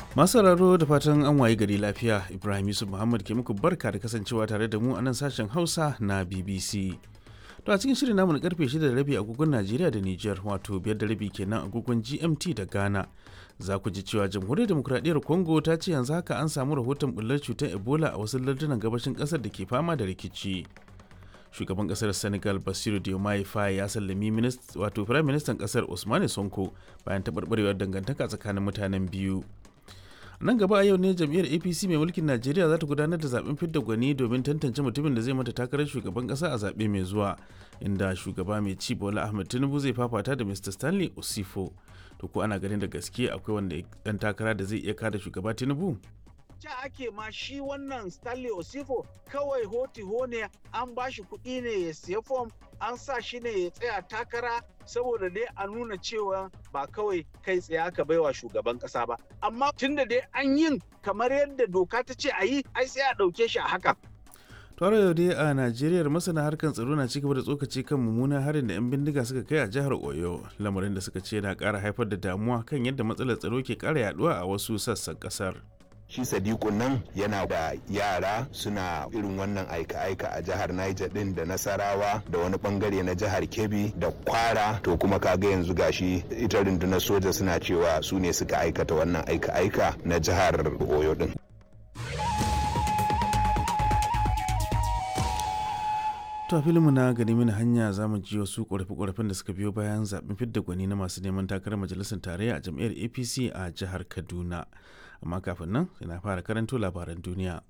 Masu sauraro da fatan an waye gari lafiya Ibrahim Yusuf Muhammad ke muku barka da kasancewa tare da mu a nan sashen Hausa na BBC. To a cikin shirin namu na karfe 6 da rabi agogon Najeriya da Nijar wato biyar da rabi kenan agogon GMT da Ghana. Za ku ji cewa Jamhuriyar Demokuraɗiyyar Congo ta ce yanzu haka an samu rahoton bullar cutar Ebola a wasu lardunan gabashin ƙasar da ke fama da rikici. Shugaban ƙasar Senegal Basiru Diomaye Faye ya sallami wato Firayim Ministan ƙasar Usmane Sonko bayan taɓarɓarewar dangantaka tsakanin mutanen biyu. nan gaba a yau ne jam'iyyar apc mai mulkin najeriya za ta gudanar da zaben fidda gwani domin tantance mutumin da zai mata takarar shugaban kasa a zaɓe mai zuwa inda shugaba mai ci bola ahmed tinubu zai fafata da mr stanley osifo to ko ana ganin da gaske akwai wanda dan takara da zai iya kada shugaba tinubu ja ake ma shi wannan stanley osifo kawai hoti ne an ba shi kuɗi ne ya siya fom an sa shi ne ya tsaya takara saboda dai a nuna cewa ba kawai kai tsaye aka baiwa shugaban kasa ba amma tunda dai an yin kamar yadda doka ta ce a yi ai sai a ɗauke shi a haka tare yau dai a najeriya masana harkar tsaro na cigaba da tsokaci kan mummunan harin da 'yan bindiga suka kai a jihar oyo lamarin da suka ce na ƙara haifar da damuwa kan yadda matsalar tsaro ke ƙara yaduwa a wasu sassan ƙasar. shi sadiku nan yana da yara suna irin wannan aika-aika a jihar niger din da nasarawa da wani bangare na jihar kebbi da kwara to kuma kaga yanzu gashi ita rundunar soja suna cewa su ne suka aikata wannan aika-aika na jihar oyo din To a filinmu na gani mini hanya za mu ji wasu ƙorafe-ƙorafen da suka biyo bayan zaɓen fidda gwani na masu neman takarar majalisar tarayya a jam'iyyar APC a jihar Kaduna. Amma kafin nan, na fara karanto labaran duniya.